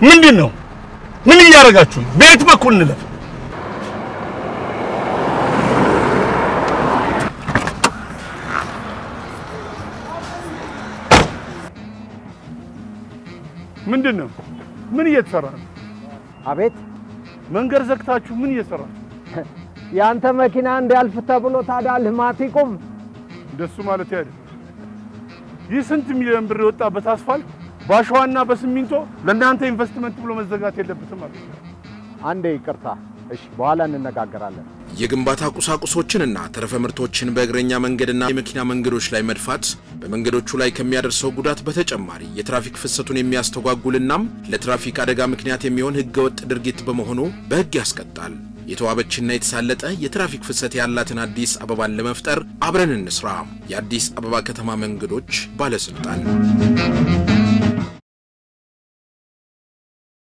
ምንድን ነው? ምን እያደረጋችሁ ነው? በየት በኩል እንለፍ? ምንድን ነው? ምን እየተሰራ ነው? አቤት መንገድ ዘግታችሁ ምን እየሰራ ነው? ያንተ መኪና እንዲያልፍ ተብሎ ታዲያ ልማት ይቁም? እንደሱ ማለት አይደለም። ይህ ስንት ሚሊዮን ብር የወጣበት አስፋልት በአሸዋና በሲሚንቶ ለእናንተ ኢንቨስትመንት ብሎ መዘጋት የለበትም ማለት ነው። አንዴ ይቅርታ። እሺ፣ በኋላ እንነጋገራለን። የግንባታ ቁሳቁሶችንና ተረፈ ምርቶችን በእግረኛ መንገድና የመኪና መንገዶች ላይ መድፋት በመንገዶቹ ላይ ከሚያደርሰው ጉዳት በተጨማሪ የትራፊክ ፍሰቱን የሚያስተጓጉልናም ለትራፊክ አደጋ ምክንያት የሚሆን ሕገወጥ ድርጊት በመሆኑ በሕግ ያስቀጣል። የተዋበችና የተሳለጠ የትራፊክ ፍሰት ያላትን አዲስ አበባን ለመፍጠር አብረን እንስራ። የአዲስ አበባ ከተማ መንገዶች ባለስልጣን